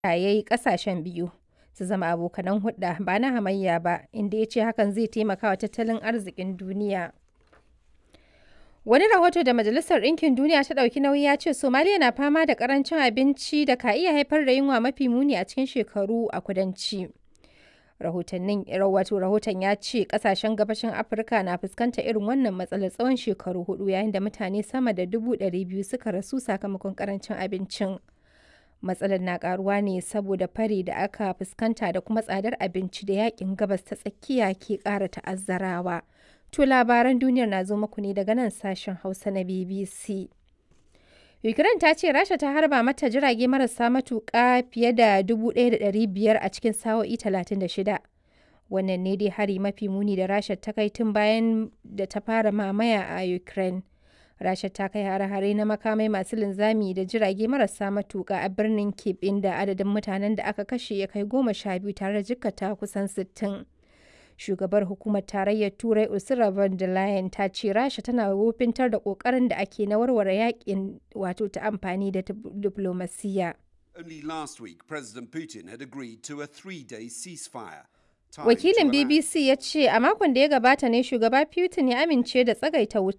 ya yi ƙasashen biyu su zama abokanan hulɗa ba na hamayya ba, inda ya ce hakan zai taimaka wa tattalin arzikin duniya. Wani rahoto da Majalisar Ɗinkin Duniya ta ɗauki nauyi ya ce Somaliya na fama da ƙarancin abinci da ka iya haifar da yunwa mafi muni a cikin shekaru a kudanci. Rahotannin wato rahoton ya ce ƙasashen gabashin Afirka na fuskantar irin wannan matsalar tsawon shekaru hudu yayin da mutane sama da dubu ɗari biyu suka rasu sakamakon ƙarancin abincin. Matsalar na ƙaruwa ne saboda fari da aka fuskanta da kuma tsadar abinci da yakin gabas ta tsakiya ke ƙara ta'azzarawa. To labaran duniyar na zo muku ne daga nan sashen Hausa na BBC. Ukraine ta ce Rasha ta harba mata jirage marasa matuƙa fiye da 1,500 a cikin sa'o'i 36. Wannan ne dai hari mafi muni da Rasha ta kai tun bayan da ta fara mamaya a Ukraine. Rasha ta kai hare-hare na makamai masu linzami da jirage marasa matuƙa a birnin Kyiv inda adadin mutanen da aka kashe ya kai goma sha biyu tare da jikkata kusan sittin. shugabar hukumar tarayyar turai ursula von der leyen ta ce rasha tana wofintar da kokarin da ake na warware yakin wato ta amfani da diplomasiya Only last week, President Putin had agreed to a three-day ceasefire. wakilin bbc ya ce a makon da ya gabata ne shugaba putin ya amince da tsagaita wuta